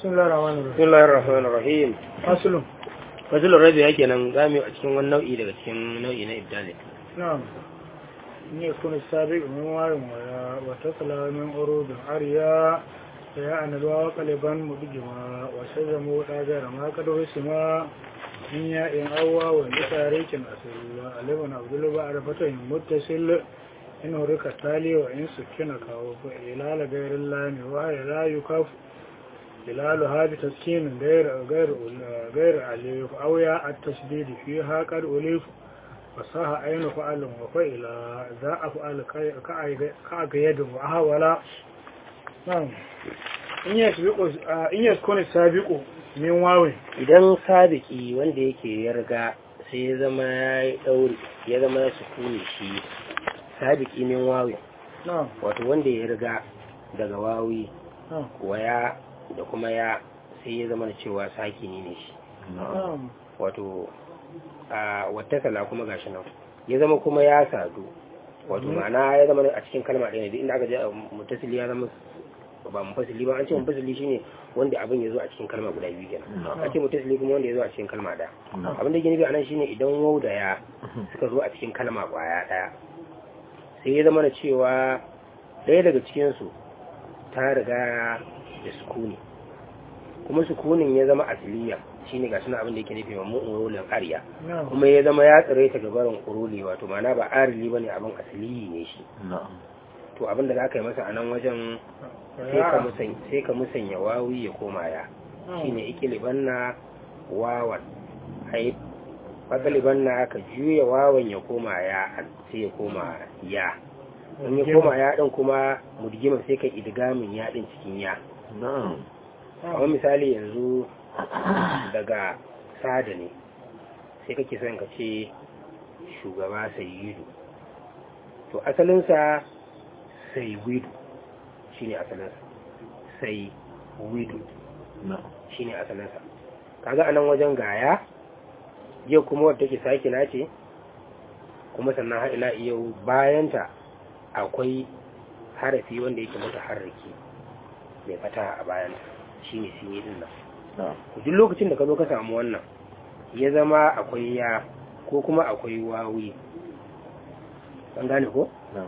بسم الله الرحمن الرحيم bismillahir rahmanir rahim أصل fasulun rabi yake nan zamu a cikin wani nau'i daga cikin nau'i na ibdali نعم إن يكون السابق من وار ولا وتصل من عروض عريا فيعني الواو قلبا مدجما وشزموا غير ما قد رسما من ياء أوى ولتاريخ أصل ألبن عبد الله بعد فتح متصل إن هرك التالي وإن سكن كاو إلال غير اللام وهي لا يكاف إلالها بتسكين غير غير غير أليف أو ياء التشديد فيها قد أليف fasaha ainu fa'alin wa fa'ila za a fa'al ka ga yadda wa hawala nan in ya sabiqo in ya kone sabiqo min wawe idan sabiki wanda yake ya riga sai ya zama ya yi ɗauri ya zama ya sukuni shi sabiki min wawi na'am wato wanda ya riga daga wawi na'am waya da kuma ya sai ya zama da cewa sakini ne shi na'am wato a wattasala kuma gashi nan ya zama kuma ya sadu wato ma'ana ya zama a cikin kalma ɗaya ne duk inda aka je mutasili ya zama ba mufasili ba an ce mufasili shine wanda abin ya zo a cikin kalma guda biyu kenan an ce mutasili kuma wanda ya zo a cikin kalma ɗaya abin da ke nufi anan shine idan wau da ya suka zo a cikin kalma ƙwaya ɗaya sai ya zama da cewa ɗaya daga cikinsu ta riga da sukuni kuma sukunin ya zama asiliya shine ga suna abin da yake nufi mamu urulin ariya na'am kuma ya zama ya tsire ta gabarin uruli wato ma'ana ba arili bane abin asili ne shi to abin da zaka yi masa a nan wajen sai ka musanya sai ka musanya wawi ya koma ya shine ikilibanna wawan ai fakalibanna ka juya wawan ya koma ya sai ya koma ya in ya koma ya din kuma mudgima sai ka idgamin ya din cikin ya kamar misali yanzu daga sada ne sai kake son ka ce shugaba sayyidu to asalinsa sai widu shi ne asalinsa sai widu shi ne asalinsa kaga anan wajen gaya yau kuma wadda take sakina ce kuma sannan har ila yau bayanta akwai harafi wanda yake mata harraki mai fata a bayanta shi ne sun yi din nan duk lokacin da ka zo ka samu wannan ya zama akwai ya ko kuma akwai wawi an gane ko?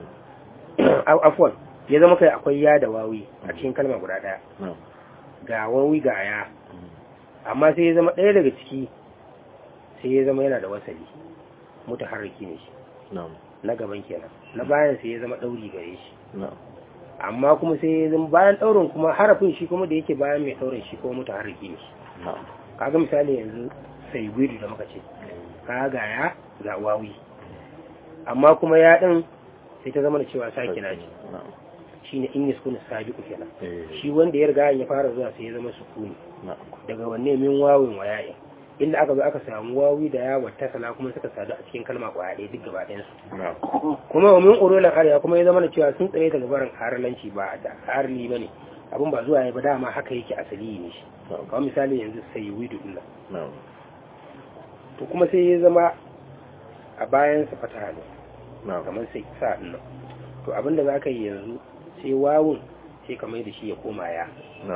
afwan ya zama kai akwai ya da wawi a cikin kalma guda daya ga wawi ga ya amma sai ya zama ɗaya daga ciki sai ya zama yana da wasali mutu harraki ne shi na gaban kenan na bayan sai ya zama ɗauri gare shi amma kuma sai ya zama bayan ɗaurin kuma harafin shi kuma da yake bayan mai ɗaurin shi kuma mutu harraki ne shi kaga misali yanzu sai widu da muka ce kaga ga ya ga wawi amma kuma ya ɗin sai ta zama da cewa sakina ce shi ne in yaskuna sabiku kenan shi wanda ya riga ya fara zuwa sai ya zama sukuni daga wanne min wawin wa ya'in inda aka zo aka samu wawi da ya wata sala kuma suka sadu a cikin kalma kwaya ɗaya duk gaba ɗayan su kuma wa min urulan arya kuma ya zama da cewa sun tsare ta gabarin haralanci ba da harli bane abin ba zuwa ya ba dama haka yake asali ne shi kamar misali yanzu sai widu din nan to kuma sai ya zama a bayan sa fata ne kamar sai sa din nan to abin da zaka yi yanzu sai wawun sai ka mai da shi ya koma ya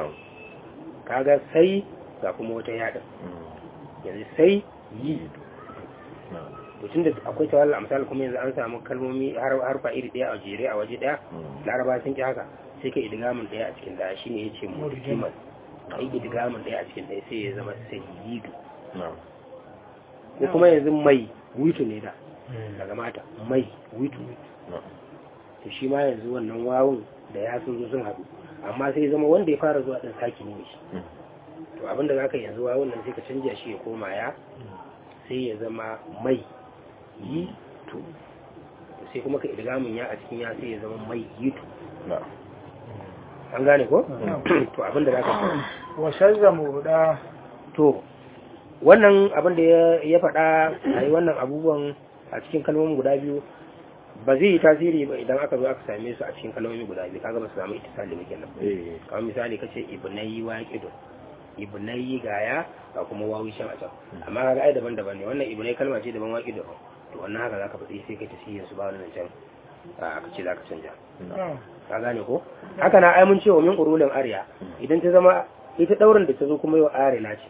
kaga sai ga kuma wata yadin yanzu sai yi to tunda akwai tawalla a misali kuma yanzu an samu kalmomi harfa iri daya a jere a waje daya laraba sun ki haka sai ka idgamin daya a cikin daya shine yace murjiman kai idgamin daya a cikin daya sai ya zama sayyidu ko kuma yanzu mai witu ne da daga mata mai witu to shi ma yanzu wannan wawun da ya sun zo sun haɗu amma sai zama wanda ya fara zuwa ɗin saki ne shi to abinda za ka yanzu wawun nan sai ka canja shi ya koma ya sai ya zama mai yi to sai kuma ka idgamin ya a cikin ya sai ya zama mai yi to an gane ko to abinda za ka wa shazzamu da to wannan abin da ya faɗa a yi wannan abubuwan a cikin kalmomin guda biyu ba zai yi tasiri ba idan aka zo aka same su a cikin kalmomi guda biyu kaga ba su samu ittisali ba kenan kamar misali kace ibnayi waqidun ibnayi gaya ga kuma wawi shan a can amma kaga ai daban-daban ne wannan ibnayi kalma ce daban waqidun to wannan haka zaka faɗi sai kai tasirin su ba wani zancen aka ce zaka canja ka gane ko haka na ai mun ce wa min urulin arya idan ta zama ita daurin da ta zo kuma yau arila ce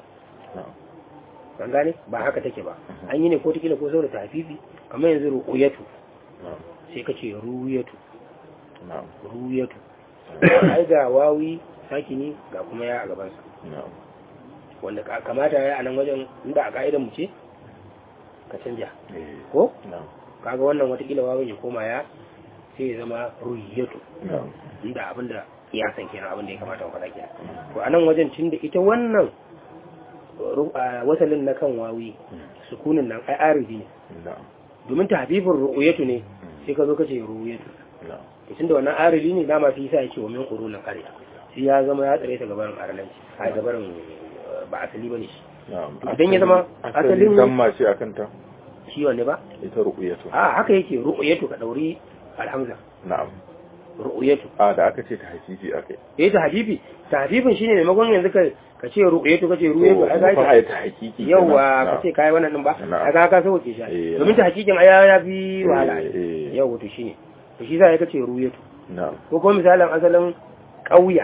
ban gane ba haka take ba an yi ne ko tikila ko saboda tafifi kamar yanzu ru'uyatu sai ka ce ru'uyatu ru'uyatu ai ga wawi sakini ga kuma ya a gabansa wanda kamata ya a nan wajen inda a ka'idan mu ce ka canja ko kaga wannan watakila wawin ya koma ya sai ya zama ru'uyatu inda abinda ya san kenan abinda ya kamata mu faɗa kenan to a nan wajen tun da ita wannan wasalin na kan wawi sukunin nan ai aridi ne domin ta habibin ru'uyatu ne sai ka zo ka ce ru'uyatu to tunda wannan aridi ne dama fi yasa yake wa min qurulin qarya sai ya zama ya tsare ta gabarin aralanci a gabarin ba asali bane shi idan ya zama asalin damma ce akan ta shi wanne ba ita ru'uyatu a haka yake ru'uyatu ka dauri alhamza na'am ru'uyatu a da aka ce ta hakifi akai eh ta habibi ta habibin shine maimakon yanzu ka ka ce ru'uyatu ka ce ru'uyatu ai fa ga ai ta hakiki yawa ka ce kai wannan din ba Na'am. kaga ka sauke shi Eh, domin ta hakikin aya ya bi wahala Eh, eh. yawa to shine to shi za ka ce ru'uyatu na'am ko kuma misalin asalin ƙauya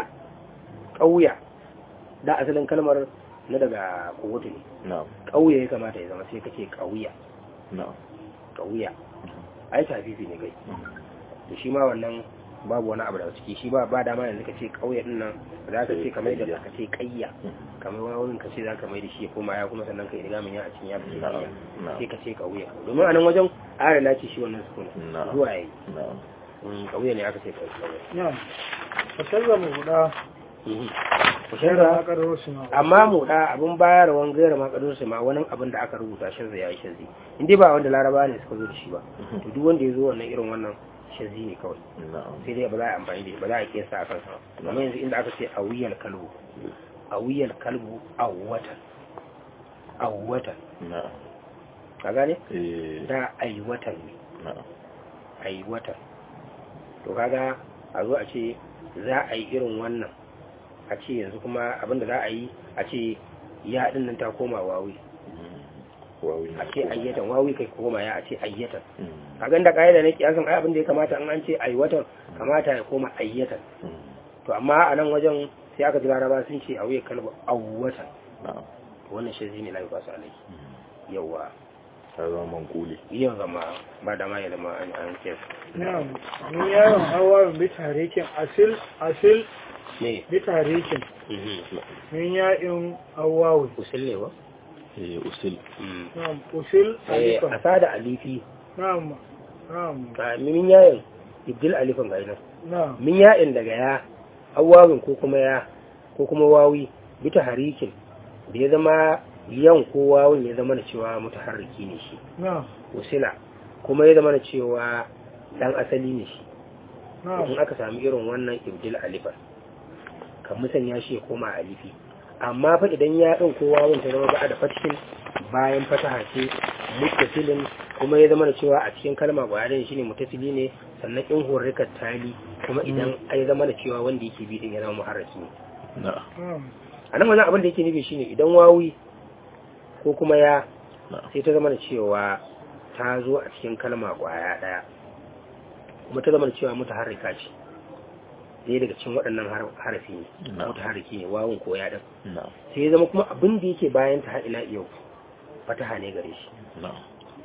ƙauya da asalin kalmar na daga kowato ne na'am ƙauye ya kamata ya zama sai ka ce ƙauya na'am ƙauya ai tafifi ne kai to shi ma wannan babu wani abu daga ciki shi ba ba dama yanzu ka ce ƙauye din nan za ka ce kamar da ka ce ƙayya kamar wani wurin ka ce za ka mai da shi ya koma ya kuma sannan ka yi riga min ya a cikin ya fi ƙayya na'am sai ka ce ƙauye domin a nan wajen adana ce shi wannan sukuna Na'am. zuwa yayi na'am Mm, ƙauye ne aka ce ƙauye na'am fasarra mu guda Mhm. Ku sai shirya? da aka raro su ma amma mu da abin bayarwan gaira ma kadun su ma wani abin da aka rubuta shazza ya yi shazzi in dai ba wanda laraba ne suka zo da shi ba to duk wanda ya zo wannan irin wannan shazzi ne kawai na'am sai dai ba za a amfani da shi ba za a kesa a kansa ba amma yanzu inda aka ce a wuyar kalbu a wuyar kalbu a watan a watan na'am ka gane eh da a yi watan ne na'am a yi watan to kaga a zo a ce za a yi irin wannan a ce yanzu kuma abin da za a yi a ce ya ɗin nan ta koma wawi wawi a ce ayyatan wawi kai koma ya a ce ayyatan Mm, a ganda ƙa'ida na kiyasan ai abin da ya kamata an an ce ayyatan kamata ya koma ayyatan mm, to amma a nan wajen sai aka ji laraba sun ce a wuya kalba awwatan na'am wannan shi ne lafi basu alai yawa ta zama manquli yau zama ba da ma ya zama an an ce na'am ni yaron hawa bi tarikin asil asil ne bi tarikin mhm. min ya'in hawawi usul ne ba eh usul Mm. na'am usil Eh, alifan a sada alifi na'am na'am ga min yayin ibdil alifan ga nan na'am min yayin daga ya awawin ko kuma ya ko kuma wawi bita harikin da ya zama yan ko wawin ya zama da cewa mutaharriki ne shi na'am usila kuma ya zama da cewa dan asali ne shi in na'am aka sami irin wannan ibdil alifan kan musanya shi ya koma alifi amma fa idan ya ɗin ko wawin ta zama ba da fatishin bayan fataha ce muttasilin kuma ya zama da cewa a cikin kalma gwayarin shi ne muttasili ne sannan in horrikar tali kuma idan ya zama da cewa wanda yake bi din ya zama muharraki ne na'am na'am a nan wajen abin da yake nufi shine idan wawi ko kuma ya na'am sai ta zama da cewa ta zo a cikin kalma kwaya ɗaya kuma ta zama da cewa mutaharrika ce ɗaya daga cikin waɗannan har- harafi ne Na'am. mutaharriki ne wawun ko ya ɗan na'am sai ya zama kuma abin da yake bayan ta har ila yau fataha ne gare shi na'am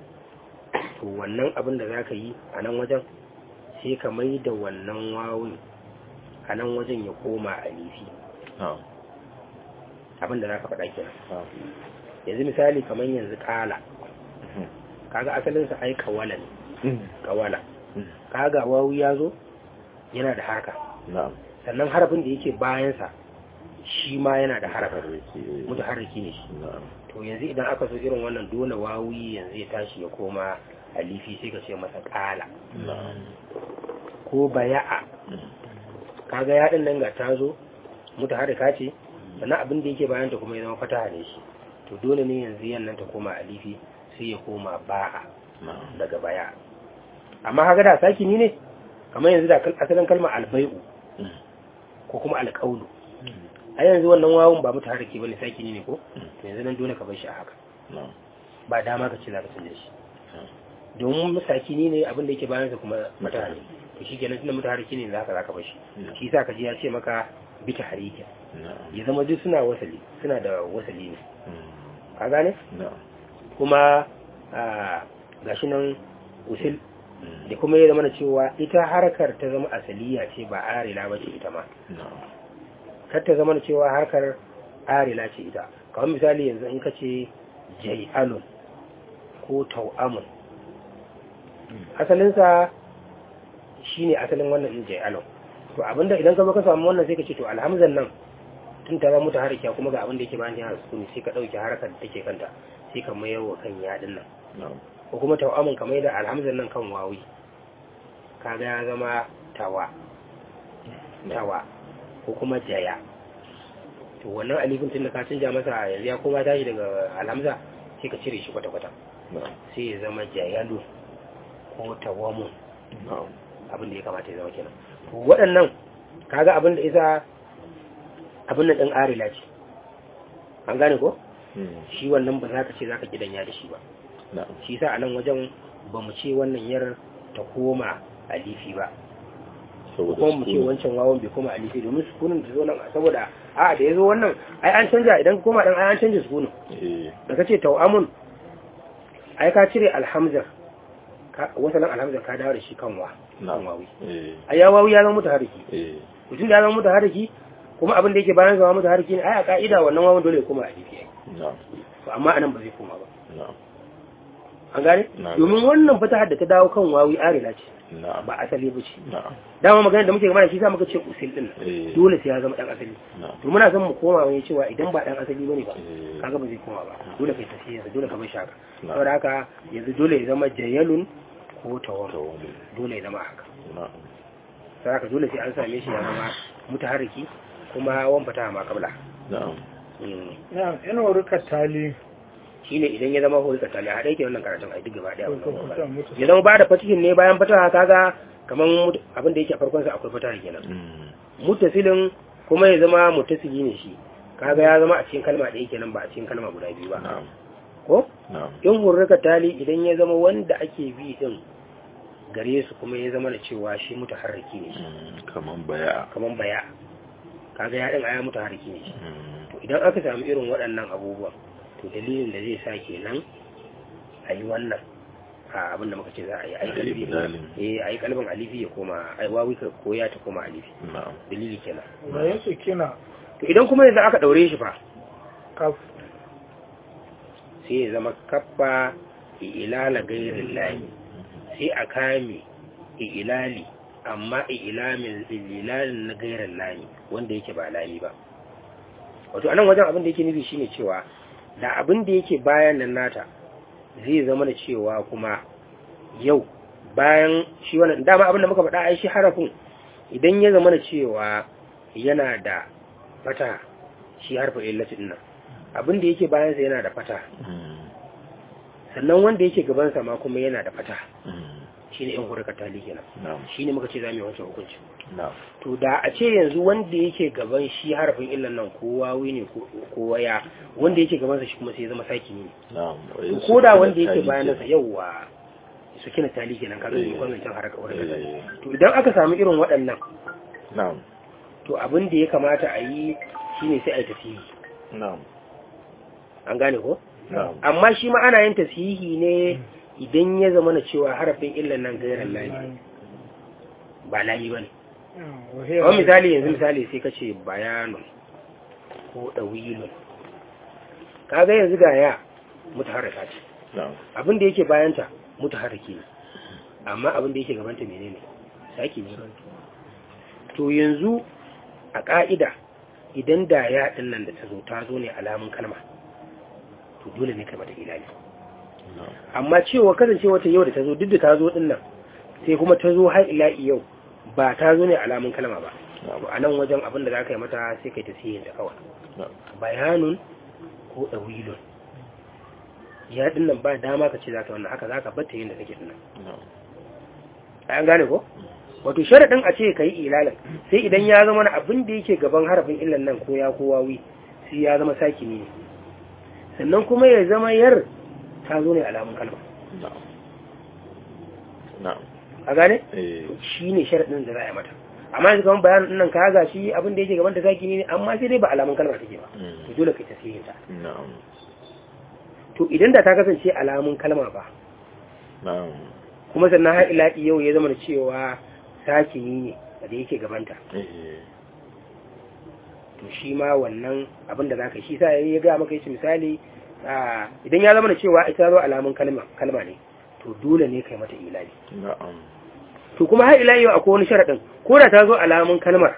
to wannan abin da za ka yi a nan wajen sai ka mai da wannan wawun a nan wajen ya koma alifi na'am abin da za ka faɗa kenan na'am yanzu misali kamar yanzu ƙala Mhm. kaga asalinsa ai kawala ne Mm, kawala mm, kaga wawu ya zo yana da harka na'am sannan harafin da yake bayansa shi ma yana da harafin harriki eh, mutaharriki ne shi na'am to yanzu idan aka so irin wannan dole wawi yanzu ya tashi ya koma alifi sai ka ce masa ƙala na'am ko baya'a Mm, kaga ya din nan ga ta zo mutaharrika ce sannan abin da yake bayan ta kuma ya zama fataha ne shi to dole ne yanzu yan nan ta koma alifi sai ya koma ba'a na'am daga baya amma kaga da sakini ne kamar yanzu da kal- asalin kalmar albai'u Mm, ko kuma alƙaulu mm, a yanzu wannan wawun ba mutaharriki bane sakini ne ko Mm. to yanzu nan dole ka bar shi a haka na'am ba dama ka ce za ka canja shi na'am domin masakini ne abin da yake bayan sa kuma mutane to shi kenan tunda mutaharriki ne za ka za ka bar shi Mm. shi sa ka ji ya ce maka bita harikin na'am ya zama duk suna wasali suna da wasali ne Mm. ka gane na'am kuma a gashi nan usul Mm. da kuma ya zama da cewa ita harkar ta zama asaliya ce ba arila ba ce ita ma na'am kar ta zama da cewa harkar arila ce ita kamar misali yanzu in ka ce jai'alun ko tau'amun asalinsa shi ne asalin wannan in jai'alun to abinda idan ka zo ka samu wannan sai ka ce to alhamzan nan tun ta zama ta harkiya kuma ga abinda yake bayan yana sukuni sai ka ɗauki harkar da take kanta sai ka mayar wa kan yaɗin nan na'am ko kuma tau'amun ka mai da alhamzan nan kan wawi kaga ya zama tawa tawa ko kuma jaya to wannan alifin tun da ka canja masa yanzu ya koma tashi daga alhamza sai ka cire shi kwata-kwata na'am sai ya zama jayalu ko tawamun na'am abin da ya kamata ya zama kenan to waɗannan kaga abin da isa abin nan ɗin arila ce an gane ko Mm. shi wannan ba za ka ce za ka gidanya da shi ba na'am shi sa a nan wajen ba mu ce wannan yar ta koma alifi ba saboda kuma mu ce sukuni. wancan wawan bai koma alifi domin sukunin da zo nan saboda a da ya zo wannan ai an canja idan ka koma dan ai an canja sukunin eh da kace tau'amun ai ka cire alhamza ka wasalan alhamza ka dawo da shi kan wa kan na'am wawi eh ai ya wawi ya zama mutaharriki eh mutum da ya zama mutaharriki kuma abin da yake bayan zama mutaharriki ne ai a ka'ida wannan wawan dole ya koma alifi ai na'am to amma anan ba zai koma ba na'am an gane Na domin wannan fatahar da ta dawo kan wawi arila ce na'am ba asali ba ce na'am dama magana da muke gama shi sa muka ce usul din nan. eh dole sai ya zama dan asali na'am to muna son mu koma wani cewa idan ba dan asali bane ba eh kaga ba zai koma ba dole kai tafiya dole ka bar shaka na'am saboda haka yanzu dole ya zama jayalun ko tawar tawali dole ya zama haka na'am saboda haka dole sai an same shi ya zama mutaharriki kuma wan fata ma kabla na'am Mm. na yana warkar tali shine idan ya zama hori katali a ɗaike wannan karatun ai duk gaba ɗaya wannan ko gaba kusa mutu ya zama ba da fatihin ne bayan fataha kaga kaman mut- abin da yake a farkon sa akwai fataha kenan Mm. muttasilin kuma ya zama muttasili ne shi kaga ya zama a cikin kalma ɗaya kenan ba a cikin kalma guda biyu ba na'am ko na'am in hurrika tali idan ya zama wanda ake bi din gare su kuma ya zama da cewa shi mutaharriki ne shi Mm. kaman baya kaman baya kaga ya din aya mutaharriki ne shi Mm. to idan aka samu irin waɗannan abubuwan to dalilin da zai sa kenan a yi wannan a abinda muka ce za a yi a yi A yi kalbi ibdalin. eh a yi kalbin alifi ya koma a yi wawi ka koya ta koma alifi na'am dalili kenan da ya kina to idan kuma yanzu aka ɗaure shi fa kaf sai ya zama kaffa ilala gairin layi sai a kame ilali amma ilamin ilalin na gairin layi wanda yake ba layi ba wato anan wajen abin da yake nufi shine cewa da abin da yake bayan nan nata zai zama da cewa kuma yau bayan shi wannan dama abin da muka faɗa ai shi harafin idan ya zama da cewa yana da fata shi harfin illatin nan abin da yake bayansa yana da fata Mm. sannan wanda yake gabansa ma kuma yana da fata Mm. shi ne 'yan huraka tali kenan na'am shi ne muka ce za mu yi wancan hukunci na'am to da a ce yanzu wanda yake gaban shi harafin illan nan ko wawi ne ko ko waya wanda yake gabansa shi kuma sai ya zama saki ne na'am to ko da wanda yake bayansa yauwa su kina tali kenan kaga Eh. ne wannan can haraka huraka tali eh to idan aka samu irin waɗannan na'am to abin da ya kamata a yi shine sai a yi tasiri na'am an gane ko na'am amma shi ma ana yin tasihi ne idan ya zama na cewa harafin illan nan gairan layi ba layi ba ne kawai misali yanzu misali sai ka ce bayanun ko ɗawilun kaga yanzu ga ya mutaharrika ce na'am abin da yake bayanta mutaharriki ne amma abin da yake gabanta menene saki ne to yanzu a ƙa'ida idan da ya ɗin nan da ta zo ta zo ne alamun kalma to dole ne kai mata ilali na'am amma cewa kasancewa ta yau da ta zo duk da ta zo din nan sai kuma ta zo har ila yau ba ta zo ne alamun kalma ba na'am to a nan wajen abin da za ka yi mata sai kai ta siyin ta kawai na'am bayanun ko ɗawilun ya din nan ba dama ka ce za ka wannan haka za ka batta yin da take din nan na'am an gane ko wato sharaɗin a ce ka yi ilalin sai idan ya zama na abin da yake gaban harafin illan nan ko ya ko wawi sai ya zama sakini ne sannan kuma ya zama yar ta zo ne alamun kalma na'am na'am a gane eh shi ne sharaɗin da za a yi mata amma yanzu kamar bayanin nan ka ga shi abin da yake gaban ta saki ne amma sai dai ba alamun kalma take ba to dole kai tasirin ta na'am to idan da ta kasance alamun kalma ba na'am kuma sannan har ila yau ya zama da cewa sakini ne da yake gabanta eh to shi ma wannan abin da zaka shi sa ya ga maka yace misali a idan ya zama da cewa ita zo alamun kalma kalma ne to dole ne kai mata ilali na'am to kuma har ila yau akwai wani sharadin ko da ta zo alamun kalmar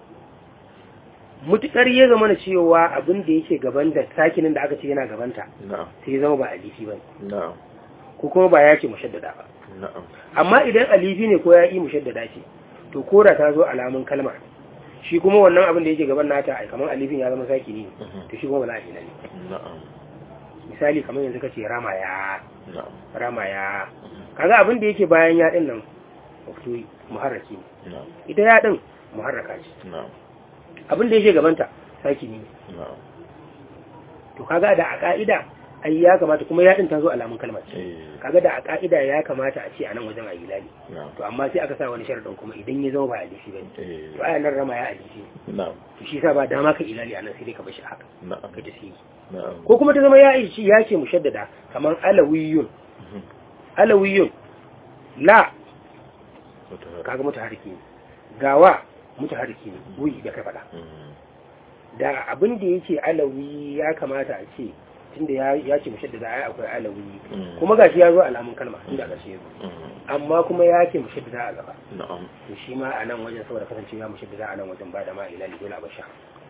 mutukar ya zama da cewa abin da yake gaban da sakinin da aka ce yana gabanta na'am sai ya zama ba alifi ba na'am ko kuma ba ya ce mushaddada ba na'am amma idan alifi ne ko ya yi mushaddada ce to ko da ta zo alamun kalmar shi kuma wannan abin da yake gaban nata ai kamar alifin ya zama sakini ne Mhm. to shi kuma ba za a ilali na'am misali kamar yanzu kace rama ya na'am rama ya kaga abin da yake bayan ya din nan wato muharraki ne na'am ita ya din muharraka ce na'am abin da yake gabanta saki ne na'am to kaga da a ka'ida ai ya kamata kuma ya din ta zo alamun kalmar ce eh kaga da a ka'ida ya kamata a ce a nan wajen ayi lali na'am to amma sai aka sa wani sharadin kuma idan ya zama ba alifi bane eh to ayan nan rama ya alifi ne na'am to shi sa ba dama ka ilali a nan sai dai ka bashi haka na'am ka tafi na'am ko kuma ta zama ya ishi ya ce mushaddada kamar alawiyun Mhm. alawiyun la Wata- kaga mutaharriki ne gawa mutaharriki ne wuyi da ka faɗa Mhm. da abin da yake alawi ya kamata a ce tunda ya ya ce mushaddada ai akwai alawi Mm. kuma gashi ya zo alamun kalma inda aka ce yazo Mhm. amma kuma ya ce mushaddada a gaba na'am to shi ma a nan wajen saboda kasancewa ya mushaddada a nan wajen ba da ma ilali dole a basha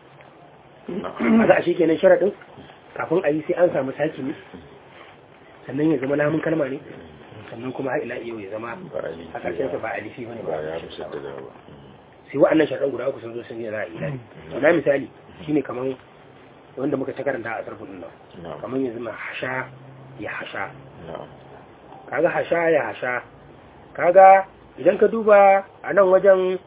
na'am kaga ashe kenan sharadin kafin a yi sai an samu sakini sannan ya zama lamun kalma ne sannan kuma har ila yau ya zama ba alifi a ƙarshen sa ba alifi bane ba ba ya musaddada ba sai wa'annan sharaɗin guda uku sun zo sun yi za a yi lari na misali shine kaman wanda muka ta karanta a sarfin nan na'am kaman yanzu ma hasha ya hasha na'am kaga hasha ya hasha kaga idan ka duba a nan wajen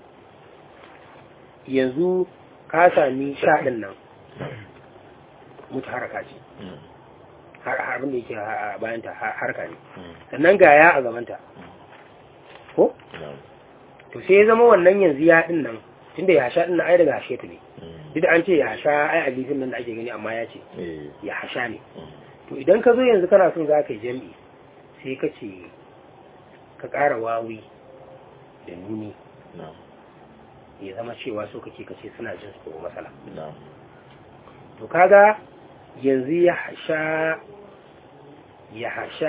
yanzu ka sami sha ɗin nan mutu haraka ce Mhm. har har abin da yake a bayanta har- harka ne Mhm. sannan ga ya a gabanta ko na'am to sai ya zama wannan yanzu ya ɗin nan tunda ya hasha ɗin nan ai daga hashe ta ne Mhm. duk da an ce ya hasha ai alifin nan da ake gani amma ya ce eh ya hasha ne Mhm. to idan ka zo yanzu kana son za ka yi jam'i sai ka ce ka ƙara wawi da nuni na'am ya zama cewa so kake kace suna jin tsoro matsala na'am to kaga yanzu ya hasha ya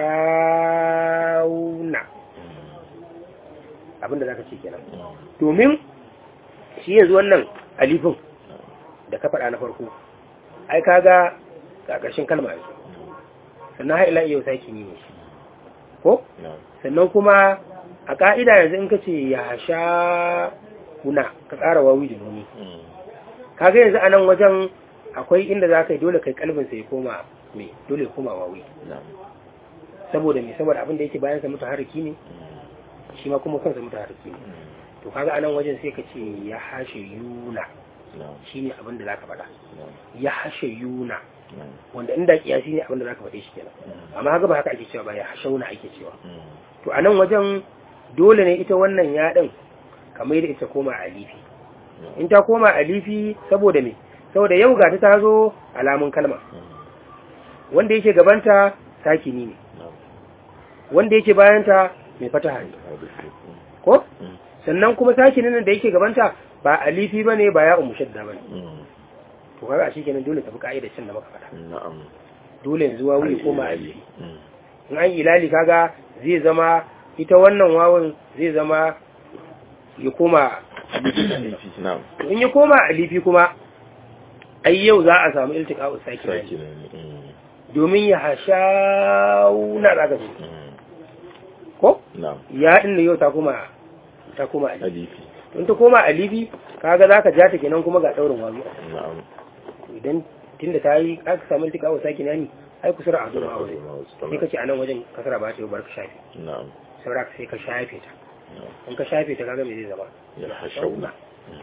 hashauna Mhm. abinda za ka ce kenan Mhm. domin shi yanzu wannan alifin da ka faɗa na farko ai kaga ga ƙarshen kalma yanzu sannan har ila yau saki ne shi ko na'am sannan kuma a ka'ida yanzu in ka ce ya sha kuna ka ƙara wawi da nuni Mhm. kaga yanzu a nan wajen akwai inda za ka yi dole kai kalbin sai koma me dole ya koma wawi na'am saboda me saboda abin da yake bayan sa mutu haraki ne Mhm. shi ma kuma kansa mutu haraki ne Mhm. to kaga a nan wajen sai ka ce ya hashe yuna na'am shine abin da zaka faɗa na'am ya hashe yuna na'am wanda inda kiyasi ne abin da zaka faɗe shi kenan Mhm. amma haka ba haka ake cewa ba ya hashauna ake cewa Mhm. to a nan wajen dole ne ita wannan yaɗin kamar da ita koma alifi in ta koma alifi saboda me saboda yau ga ta zo alamun kalma Mhm. wanda yake gabanta sakini ne na'am wanda yake bayanta mai fataha ne hadisi ko Mhm. sannan kuma sakinin nan da yake gabanta ba alifi bane ba ya umushadda bane Mhm. to kaga a kenan dole tafi ka'idar cin da muka faɗa na'am dole yanzu wawu ya koma alifi Mhm. in an ilali kaga zai zama ita wannan wawun zai zama ya koma hadisi na'am to in ya koma alifi kuma ai yau za a samu iltiqa'u saki sakin ne Mhm. domin ya hashauna zaka ce Mhm. ko na'am ya din da yau ta koma ta koma alifi hadisi in ta koma alifi kaga zaka ja ta kenan kuma ga daurin wawi na'am idan tunda ta yi aka samu iltiqa'u sakin ne ai kusura a zuwa aure sai kace a nan wajen kasara ba ta yi barka shafi na'am saboda sai ka shafe ta na'am in ka shafe ta kaga me zai zama ya hashauna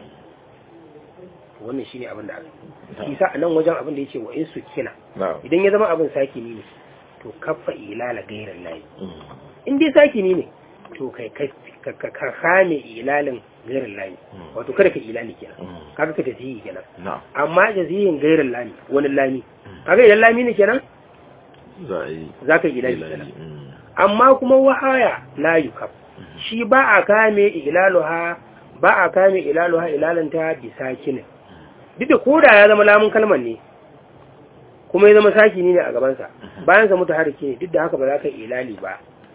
wannan shine abin da aka yi sa a nan wajen abin da yace wa in su kina na'am idan ya zama abin sakini ne to kaffa ilala gairan layi Mhm. in dai sakini ne to kai ka ka kame ilalin gairin layi wato kada ka ilani kenan Mm. kaga ka tafiyi kenan na'am amma jaziyin gairin lami wani lami kaga idan lami ne kenan za a yi za ka yi ilani kenan ilali mm. amma kuma wahaya la yukaf shi ba a kame ilaluha ba a kame ilaluha ilalanta bi sakinin duk da koda ya zama lamun kalmar ne kuma ya zama sakini ne a gabansa bayan sa mutu harike ne duk da haka ba za ka yi ilali ba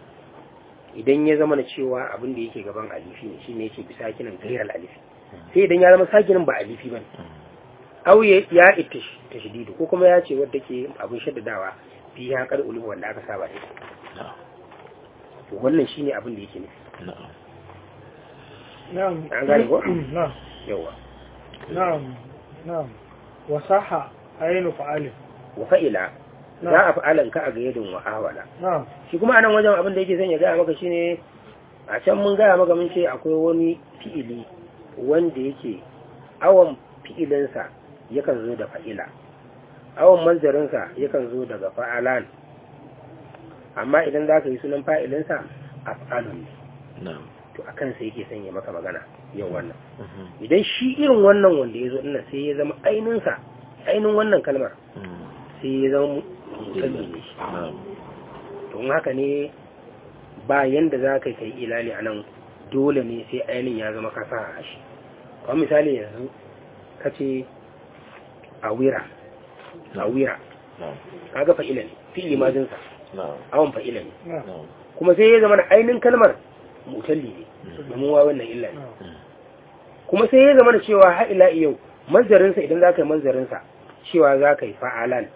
idan ya zama na cewa abin da yake gaban alifi ne shine yake bi sakinin gairar alifi sai idan ya zama sakinin ba alifi ba ne au ya ya itish tashdidu ko kuma ya ce wadda ke abin shaddadawa fi ya kar ulu wanda aka saba da ita na'am to wannan shine abin da yake nufi na'am na'am An gane ko? na'am yawa na'am na'am wasaha ayinu fa'alin wa fa'ila Na. za a fa'alan ka a ga yadin wa awala na'am shi kuma anan wajen abin da yake son ya gaya maka shine a can mun gaya maka mun ce akwai wani fi'ili wanda yake awon fi'ilinsa yakan zo da fa'ila awon manzarinsa yakan zo daga fa'alan amma idan za ka yi sunan fa'ilinsa af'alun ne na'am to a kansa yake son ya maka magana yau wannan Mhm. idan shi irin wannan wanda ya zo ina sai ya zama aininsa ainin wannan kalmar Mm. sai ya zama mutalli ne shi na'am to in haka ne ba yanda za ka kai ilali a nan dole ne sai ainihin ya zama kasa a shi kawai misali yanzu ka ce a wira a wira na'am kaga fa'ila ne fi'ili majinsa na'am awon fa'ila ne na'am na'am kuma sai ya zama da ainihin kalmar mutalli ne domin wa wannan illa ne na'am kuma sai ya zama da cewa har ila yau manzarinsa idan za ka yi manzarinsa cewa za ka yi fa'alan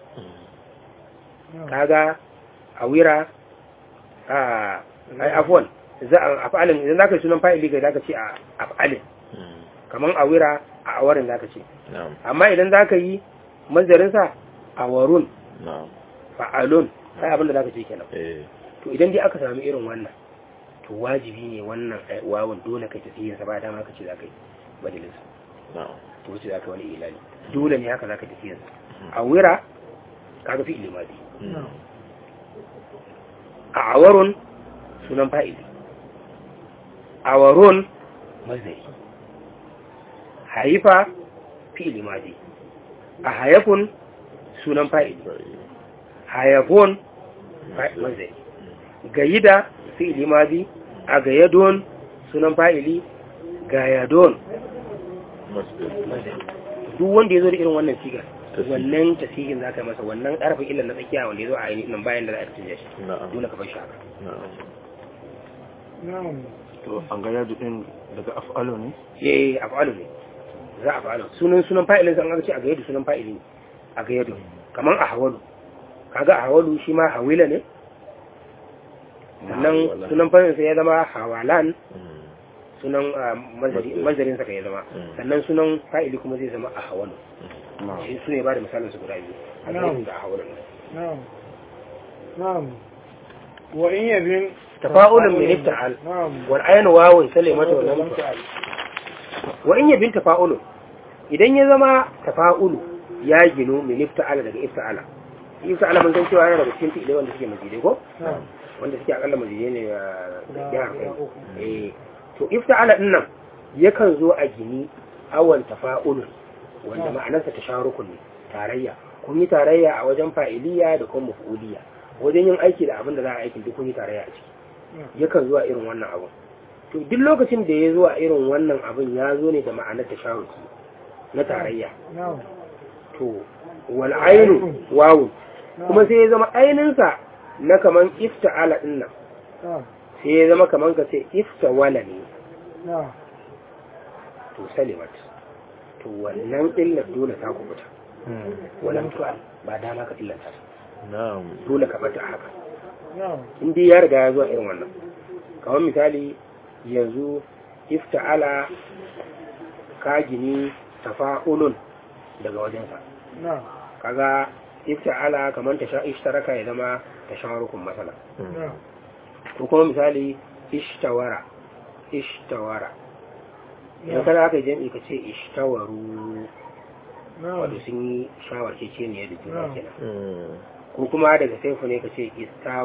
na'am kaga a wira a ai afwan za a afalin idan zaka yi sunan fa'ili ga zaka ce a afalin Mm. kaman a wira a awarin zaka ce na'am amma idan zaka yi manzarin sa awarun na'am fa'alun sai abin da zaka ce kenan eh to idan dai aka samu irin wannan to wajibi ne wannan ai- wawan dole kai tafiyin sa ba dama ka ce zaka yi badalin sa na'am to wuce zaka wani ilali dole ne haka zaka tafiyin sa a wira kaga fi ilimadi Mm. a awarun sunan fa'ili awarun mazari haifa fi'ili maji a hayafun sunan fa'ili hayafun fa- mazari gayida fi'ili maji a gayadon sunan fa'ili gayadon Masdar. mazari duk wanda ya zo da irin wannan sigar Tasiri. wannan tasirin za ka yi masa wannan ƙarfin illar na tsakiya wanda ya zo a ainihin nan bayan da za a canja shi na'am dole ka bar shi haka na'am na'am to an ga yadu din daga af'alo ne eh af'alu ne za a fa'alu sunan sunan fa'ilin san aka ce a gayyadu sunan fa'ili ne a gayyadu kaman a hawalu kaga a hawalu shi ma hawila ne sannan Hawala. sunan fa'ilin sa ya zama hawalan Mm. sunan ah, mazari mazarin sa ka ya zama Mm. sannan sunan fa'ili kuma zai zama a hawalu na'am shi su ne ba da misalin su guda biyu a Na'am. gayyadu da a hawalu na'am na'am wa in yabin tafa'ulun min ifta'al na'am wal aynu wawun salimatu wa lam ta'al wa in yabin tafa'ulun idan ya zama tafa'ulu ya ginu min ifta'ala daga ifta'ala ifta'ala mun san cewa yana daga cikin fi'ilai wanda suke majidai ko na'am wanda suke akalla majidai ne a Guda- jihar guda kai uku. eh to ifta'ala din nan yakan zo a gini awan tafa'ulun wanda ma'anarsa tasharukun ne tarayya kun yi tarayya a wajen fa'iliya da kuma maf'uliya wajen yin aiki da abin da za a aikin duk kun yi tarayya a ciki yakan zuwa irin wannan abin to duk lokacin da ya zuwa irin wannan abin ya zo ne da ma'anar tasharuki na tarayya na'am to wal ainu wawu kuma sai ya zama aininsa na kaman ifta'ala din nan na'am sai ya zama kaman ka ce iftawala ne na'am to salimat to wannan illar dole ta kubuta walam tu'al ba dama ka illata ta na'am dole ka bata haka na'am in dai ya riga ya zuwa irin wannan kamar misali yanzu ifta'ala ka gini tafa'ulun daga wajensa na'am kaga ifta'ala kamar ta sha ishtaraka ya zama ta shawarukun masala na'am ko kuma misali ishtawara ishtawara idan na'am kada aka yi jam'i ka ce ishtawaru na'am wato sun yi shawarce ce ne da juna Na'am. kenan Mm. ko kuma daga saifu ne ka ce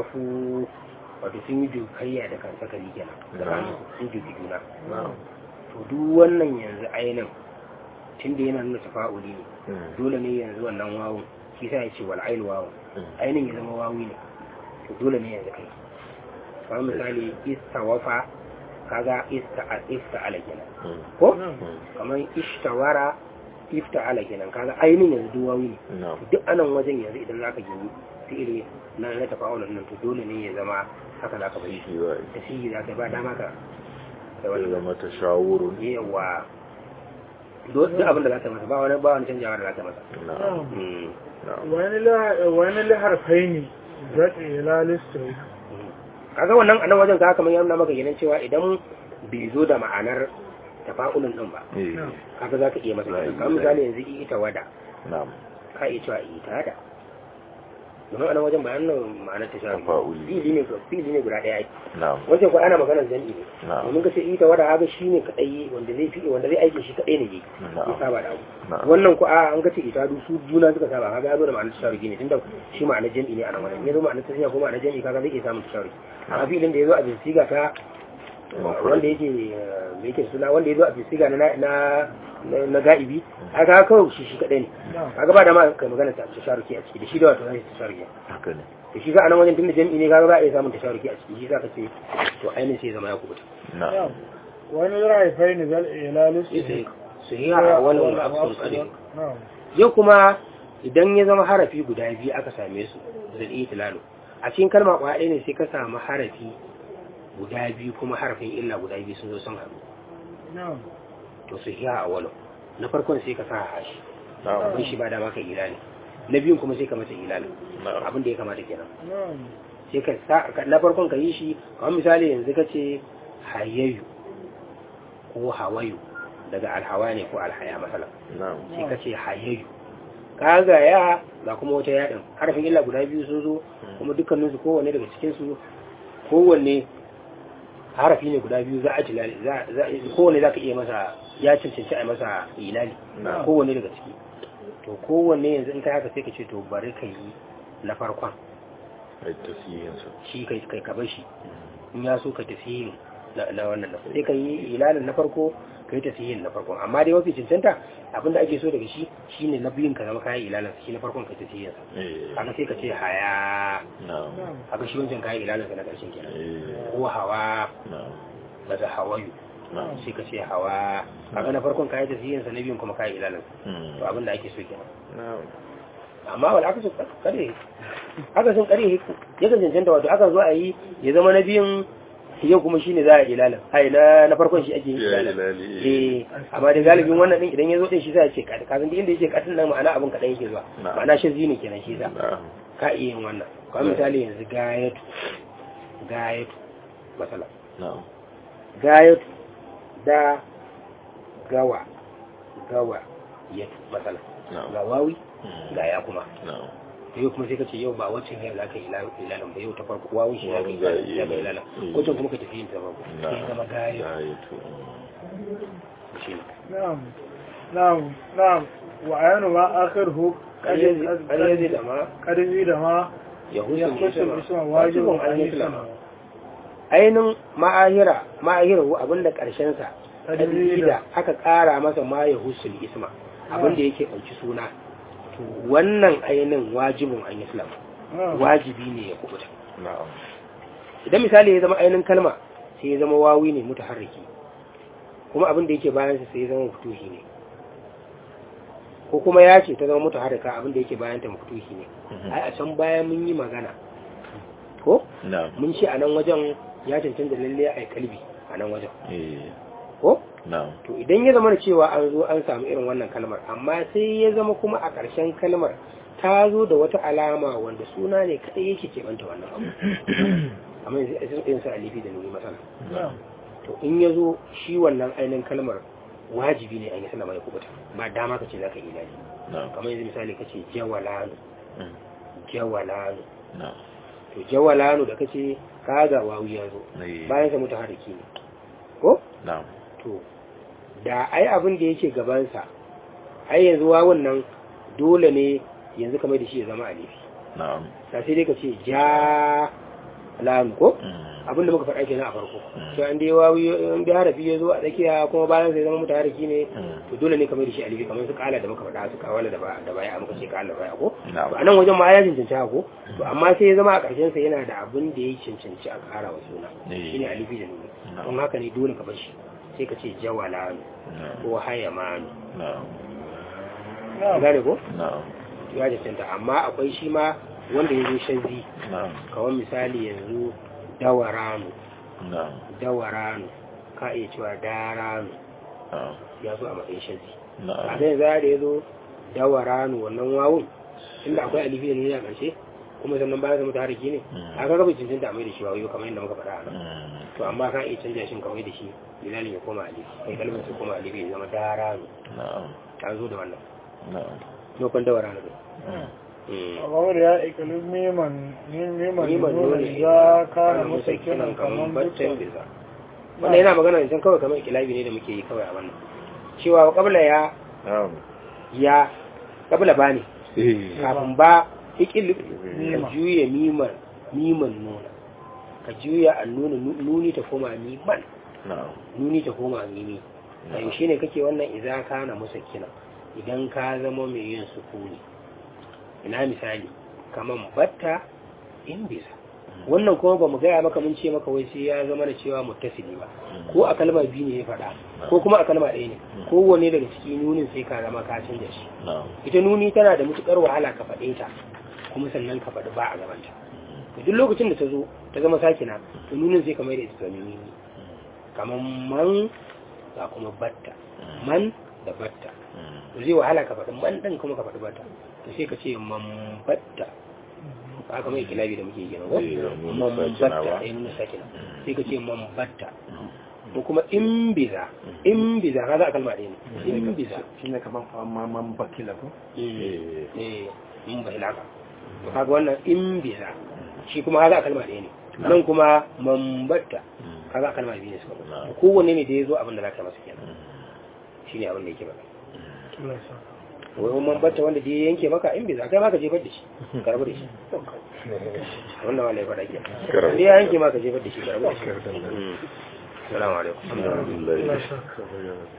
istafu wato sun yi dukayya da kan sakali kenan tsakanin su, sun duki juna na'am to duk wannan yanzu ainin tunda yana nuna tafa'uli ne Mm. dole ne yanzu wannan wawun shi sa ya ce wal ainu wawun Mm. ainin ya zama wawi ne to dole ne yanzu kai kamar misali istawafa kaga ista ifta'ala kenan Mm. ko Mm. kamar ishtawara ifta'ala kenan kaga ainin yanzu duk wawi ne Na'am. duk anan wajen yanzu idan zaka gini fi'ili na na tafa'ulun nan to dole ne ya zama haka zaka bari Shi za a yi. da shi za ka ba dama ka kai Sai wani zama ta shawurun. yawa duk duk abin da za ka masa ba wani ba wani canjawa da za ka masa Na'am. Mm. Na'am. wani la- wani laharfai ne zaɗi ila listai kaga wannan anan wajen ka kamar yana maka kenan cewa idan bai zo da ma'anar tafa'ulun din ba Eh. kaga za ka iya masa Right. kamar misali yanzu ita wada Na'am. ka iya cewa ita da domin anan wajen bayanin ma'anar ta shafi Tafa'uli. fili ne fili ne guda ɗaya Na'am. wancan ko ana maganar jami'i ne Na'am. domin ka ce ita wada haka shine kadai wanda zai fi wanda zai aiki shi kadai ne ya Na'am. saba da abu Na'am. wannan ko a an ga ce ita du su juna suka saba kaga ya zo da ma'anar tasharuki ne tunda shi ma'anar jami'i ne a nan wajen ya zo ma'anar tashiya ko ma'anar jami'i kaga zai iya samun tasharuki amma filin da ya zo a binsiga ta Mafrad. wanda yake eh, me yake suna wanda ya zo a binsiga na na na- na ga'ibi kaga kawai shi shi kadai ne kaga ba da ma kai magana ta tasharuki a ciki da shi da wato zai tasharuki Haka ne. to shi ga anan wajen tunda jami'i ne kaga za a iya samun tasharuki a ciki shi za ka ce to ainihin sai ya zama ya kubuta Na'am. wani laharfai ne zaɗi ila listai su yi a wani wani absun kare yau kuma idan ya zama harafi guda biyu aka same su da itilalu a cikin kalma kwaya ɗaya ne sai ka samu harafi guda biyu kuma harafin illa guda biyu sun zo sun haɗu to su hiya a wani na farkon sai ka sa hashi Na'am. abin shi ba dama ka ilali na biyun kuma sai ka masa ilali Na'am. abin da ya kamata kenan sai ka sa ka- na farkon ka yi shi kamar misali yanzu ka ce hayayu ko hawayu daga alhawa ne ko alhaya masala Na'am. sai ka ce hayayu kaga ya ga kuma wata yaɗin harafin illa guda biyu sun zo kuma dukkaninsu kowanne daga cikinsu kowanne harafi ne guda biyu za a tilali za za- kowanne za ka iya masa ya cancanci a yi masa ilali Na'am. kowanne daga ciki to kowanne yanzu in kai haka sai ka ce to bari ka yi na farkon Ai tasiyinsa. shi kai kai ka bar shi in ya so ka tafi na na wannan na sai ka yi ilalin na farko ka yi tafiyin na farkon amma dai mafi cancanta abinda ake so daga shi shine na biyun ka zama kayan ilalin shi na farkon ka tafiyin sa Eh. haka sai ka ce haya Na'am. haka shi wancan kayan ilalin sa na karshen kenan Eh. ko hawa Na'am. daga hawayu Na'am. sai ka ce hawa haka na farkon kayan tafiyin sa na biyun kuma kayan ilalin Mm. to abinda ake so kenan Na'am. amma wani aka so kare aka sun kare yakan cancanta wato aka zo a yi ya zama na biyun yau kuma shine za a yi ilalin ai na na farkon shi ake yi Ya ilalin ilali. eh amma da galibin wannan din idan ya zo din shi za a ce ka kazan da inda yake katin nan ma'ana abin kadan yake zuwa Na'am. ma'ana shi zini kenan shi za Na'am. ka iya yin wannan kamar misali yanzu gayatu gayatu masala Na'am. gayatu da gawa gawa yatu masala Na'am. ga wawi Mm. ga ya kuma Na'am. yau kuma sai ka ce yau ba waccan yau za ka yi ilalan ba yau ta farko wawun shi ya Wawun za a yi ga ilalan. ilalan Mm. waccan kuma ka tafi yin ta farko sai ya zama gayo Gayatu. shi ne نعم نعم نعم وعين ما آخره قد ƙaryazi da ma قد زيد ما ya يخص husun الاسم واجب wajibin أن an yi يسلم ainihin ma'ahira ma'ahira abinda ƙarshensa Tadrida. da aka ƙara masa ma ya husul isma abinda yake ɗauki suna to wannan ainihin wajibin an islam نعم wajibi ne ya kubuta Na'am. idan misali ya zama ainihin kalma sai ya zama wawi ne mutaharriki kuma abin da yake bayan sa sai ya zama futuhi ne ko kuma ya ce ta zama mutaharrika abin da yake bayan ta futuhi ne Mhm. ai a can baya mun yi magana ko Na'am. mun ce a nan wajen ya cancanta lalle a kalbi a nan wajen Eh. ko Na'am. to idan ya zama da cewa an zo an samu irin wannan kalmar amma sai ya zama kuma a ƙarshen kalmar ta zo da wata alama wanda suna ne kaɗai yake keɓanta wannan abu amma yanzu irin sa alifi da nuni masana Na'am. to in ya zo shi wannan ainihin kalmar wajibi ne an yi sallama ya kubuta ba dama ka ce za ka yi ilaji Na'am. kamar yanzu misali ka ce jawalanu Mm. jawalanu Na'am. to jawalanu da ka ce kaga wawu ya zo Eh. bayan sa mutu hariki ne ko Na'am. to da ai abin da yake gabansa ai yanzu wawun nan dole ne yanzu kamar da shi ya zama alifi Na'am. ta sai dai ka ce ja lanu ko abinda muka faɗa kenan a farko to an dai wawi an dai harafi ya zo a tsakiya kuma bayan sai zama mutahariki ne to dole ne kamar da shi alifi kamar su kala da muka faɗa su kawala da ba da baya muka ce kala da baya ko to anan wajen ma ya cancanci haka ko to amma sai ya zama a ƙarshen sa yana da abin da ya cancanci a ƙara wa suna shine alifi da nuni don haka ne dole ka bar shi sai ka ce jawalanu ko hayamanu gane ko ya cancanta amma akwai shi ma wanda ya zo shanzi kawai misali yanzu dawaranu dawaranu ka iya cewa daranu ya zo a matsayin shanzi a zai za da ya zo dawaranu wannan wawun inda akwai alifi da nuni a ƙarshe kuma sannan bayan zama tariki ne a kan gaba cancanta mai da shi wayo kamar yadda muka faɗa a nan to amma ka iya canja shi kamar da shi bilalin ya koma alifi kai kalmar su koma alifi ya zama daranu ta zo da wannan nufin dawaranu ne Kawar ya ikalin neman neman Neman nuna nuna za ka na musa musa kiran kamar baccin bukka. bisa wannan yana magana ne can kawai kamar ikilabi ne da muke yi kawai a wannan cewa kabla ya ya kabla ba ne kafin ba ikil ka Mima. juya miman miman nuna ka juya an nuna nuni ta koma miman nuni ta koma mimi a yaushe ne kake wannan idan ka na musa kina idan ka zama mai yin sukuni ina misali kaman batta in bisa wannan kuma ba mu gaya maka mun ce maka wai sai ya zama da cewa muttasili ba ko a kalma biyu ne ya faɗa ko kuma a kalma ɗaya ne kowanne daga ciki nunin sai ka zama ka canja shi ita nuni tana da matukar wahala ka faɗe ta kuma sannan ka faɗi ba a gabanta to duk lokacin da ta zo ta zama sakina to nunin sai ka mai da ita zama mimi kamar man ga kuma batta man da batta to zai wahala ka faɗi man ɗin kuma ka faɗi batta to sai ka ce man batta haka mai kilabi da muke yi kenan ko Eh, nuna man sakina batta ba. ai nuna sakina sai ka ce man batta ko kuma in biza in biza ka za a kalma ɗaya ne in biza shi ne kamar man bakila ko eh eh in bai laka to kaga wannan in biza shi kuma kaga a kalma ɗaya ne nan kuma man batta kaga a kalma biyu ne suka zo Na'am. kowanne ne da ya zo abin da za ka masa kenan shine abin da yake ba Allah ya saka. wai wani man batta wanda da ya yanke maka in biza kai ma ka jefar da shi ka rabu da shi wannan wala ya faɗa ke Karabu. da ya yanke ma ka jefar da shi ka rabu da shi Mm. salamu alaikum alhamdulillah Allah ya saka.